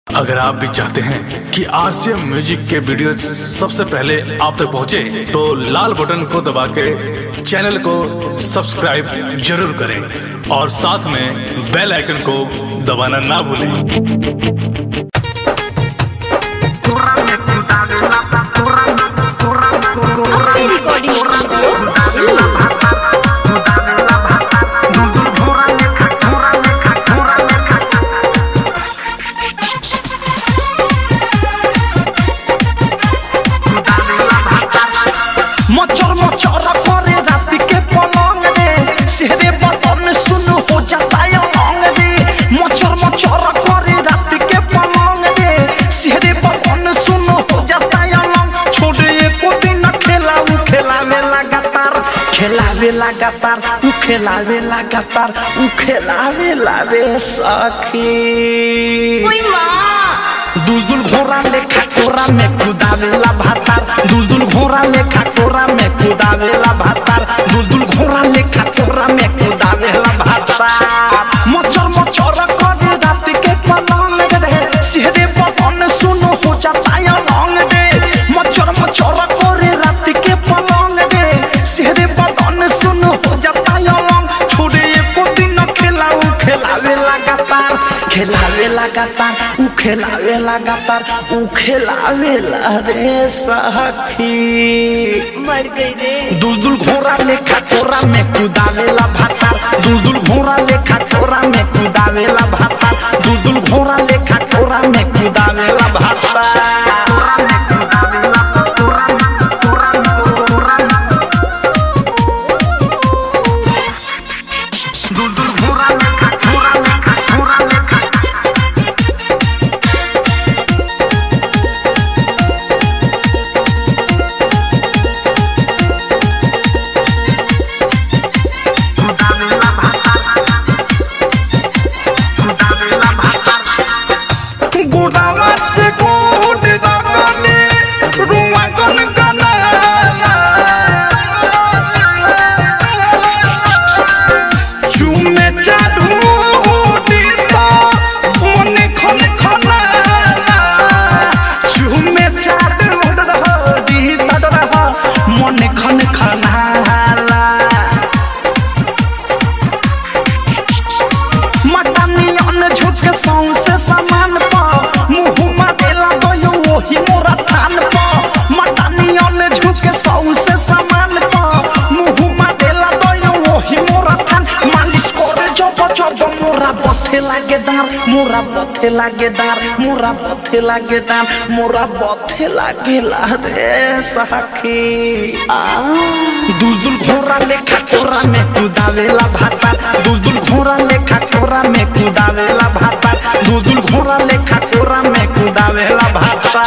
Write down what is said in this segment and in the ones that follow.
अगर आप भी चाहते हैं कि आरसीएम म्यूजिक के वीडियो सबसे पहले आप तक पहुंचे, तो लाल बटन को दबा के चैनल को सब्सक्राइब जरूर करें और साथ में बेल आइकन को दबाना ना भूलें अपनी रिकॉर्डिंग स्टूडियो मचर मचर करे रात के पलंग रे सेहरे बदन सुन हो जाता है लौंग रे मचर मचर करे रात के पलंग रे सेहरे बदन सुन हो जाता है लौंग छोड़ एको दिन खेला उ खेलावे लगातार खेलावे लगातार उ खेलावे लगातार उ खेलावे लावे सखी कोई माँ दुलदुल घोड़ा लेखा कोरा में कुदावेला भातार दुलदुल घोड़ा लेखा कोरा में कुदावेला भातार दुलदुल घोड़ा लेखा कोरा में कुदावेला भातार मचर मचर करे रात के पलंग रे सिहरे पवन सुनो हो जाता है लौंग रे मचर मचर करे रात के पलंग रे सिहरे पवन सुनो हो जाता है लौंग छोड़े एको दिन खेलाऊ खेलावे लगातार खेलावे लगातार उ खेलावे लगातार उ खेलावे ला रे सखी मर गई रे दुलदुल घोड़ा लेखा कोरा में कुदावेला भातार दुलदुल घोड़ा लेखा कोरा में कुदावेला भातार दुलदुल घोड़ा लेखा कोरा में कुदावेला गोदावा से गोद रगने रुआ गन गनाला चुमे चाडू दीता मने खन खनाला चुमे चाडू दीता डरा मने खन खनाला मटनियन झुक सौंसे समान प मुहुमा देला गयो ओही मोरा थान प मटनियन झुक सौंसे समान प मुहुमा देला गयो ओही मोरा थान मालिश करे जब जब मोरा बथे लागे दार मोरा बथे लागे दार मोरा बथे लागे दार मोरा बथे लागे ला रे सखी दुलदुल घोड़ा लेखा कोरा में कुदावेला भाता दुलदुल घोड़ा लेखा कोरा में कुदावेला भाता दुलदुल घोड़ा लेखा कोरा में कुदावेला भाता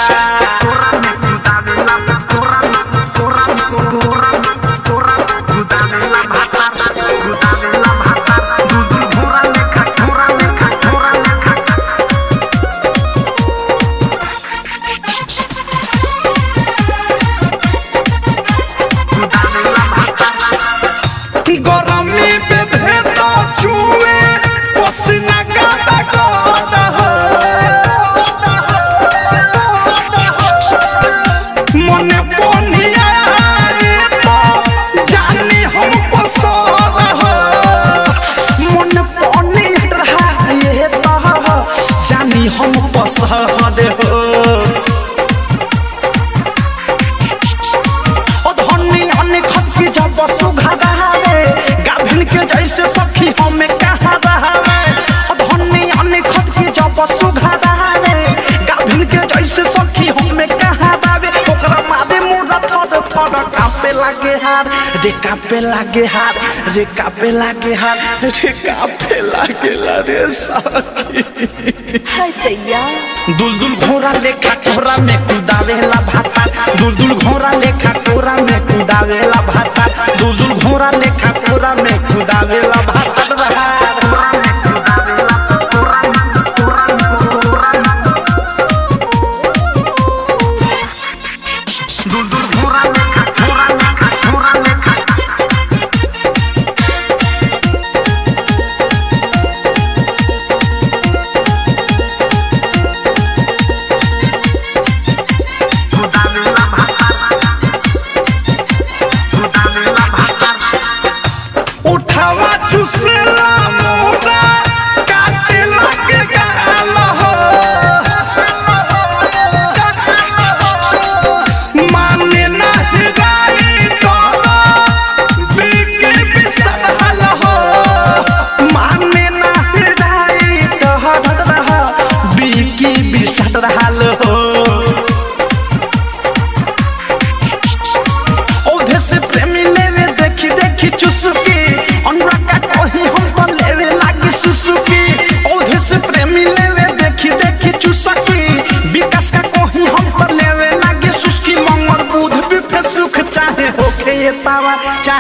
गरमी पे भेदा चुए पसीना गादा गादा मने पोनिया तो जानी हम पसर मन पोनिया रहा तो जानी हम पसर हो ओ धनी अने खत की जब सुघा रहावे गाभिन के जैसे सखी हमें कहा रहावे ओ धनी अने खत की जब सुघा रहावे गाभिन के जैसे सखी हमें कहा रहावे ओकरा मारे मोरा थर थर कापे लागे हार रे कापे लागे हार रे कापे लागे हार रे कापे लागे ला रे सखी हाय दैया दुलदुल घोड़ा लेखा कोरा में कुदावेला भाता दुलदुल घोड़ा लेखा कोरा में कुदावेला भाता दुलदुल घोड़ा लेखा कोरा में कुदावेला भाता दुलदुल घोड़ा लेखा कोरा लेखा कोरा लेखा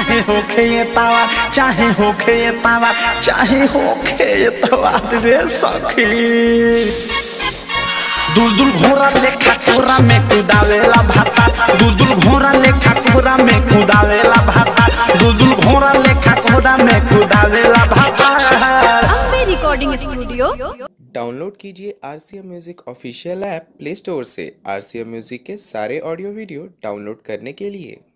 चाहे होखे ये तावा चाहे होखे ये तावा चाहे होखे ये तावा रे सखी दुलदुल घोड़ा लेखा कोरा में कुदावेला भाता दुलदुल घोड़ा लेखा कोरा में कुदावेला भाता दुलदुल घोड़ा लेखा कोरा में कुदावेला भाता अम्बे रिकॉर्डिंग स्टूडियो डाउनलोड कीजिए R C M music official app Play Store से आर सी एम म्यूज़िक के सारे ऑडियो वीडियो डाउनलोड करने के लिए